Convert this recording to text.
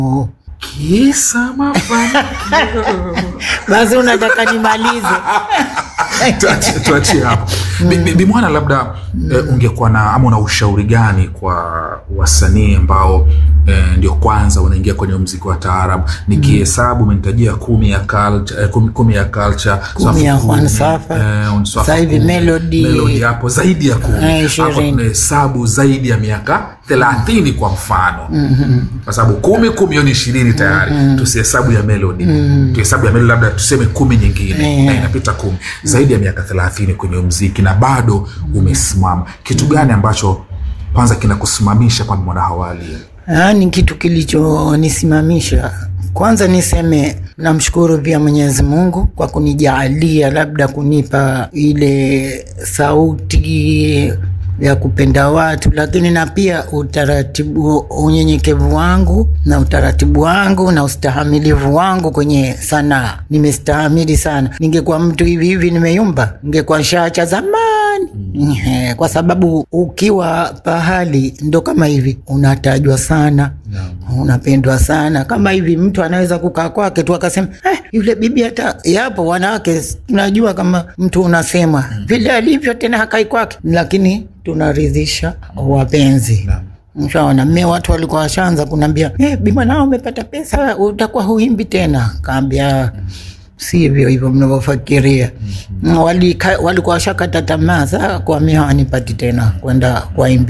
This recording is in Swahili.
kisa mafanikio basi unataka nimalize Tuachie- tuachie hapo Bi- bi- bimwana labda eh, ungekuwa na ama una ushauri gani kwa wasanii ambao eh, ndio kwanza wanaingia kwenye mziki wa taarab nikihesabu umenitajia kumi ya culture, eh, kumi, kumi ya culture Kumi ya Safu Juan kumi, Safa. eh, Juan Safa Sasa hivi kumi, Melody. Melody hapo zaidi ya kumi Eh, ishirini. hapo tunahesabu zaidi ya miaka thelathini kwa mfano kwa sababu kumi kumi hiyo ni ishirini tayari tusihesabu ya melodi tuhesabu ya melodi labda tuseme kumi nyingine na inapita kumi zaidi ya miaka thelathini kwenye mziki na bado umesimama kitu gani ambacho kwanza kinakusimamisha kwamba mwana hawali ni kitu kilichonisimamisha kwanza niseme namshukuru pia mwenyezi mungu kwa kunijaalia labda kunipa ile sauti ya kupenda watu lakini na pia utaratibu unyenyekevu wangu na utaratibu wangu na ustahamilivu wangu kwenye sanaa nimestahamili sana ningekuwa mtu hivi hivi nimeyumba ningekuwa nshaacha zamani Ehe, kwa sababu ukiwa pahali ndo kama hivi unatajwa sana unapendwa sana kama hivi mtu anaweza kukaa kwake tu akasema eh, yule bibi hata yapo wanawake tunajua kama mtu unasema vile alivyo tena hakai kwake lakini tunaridhisha wapenzi Mshaona mme watu walikuwa washaanza kunaambia eh, bima nao umepata pesa utakuwa huimbi tena kaambia sivyo hivyo mnavyofikiria mm-hmm. walikuwa washakata tamaa saa kwa mi hawanipati tena kwenda kuwaimbi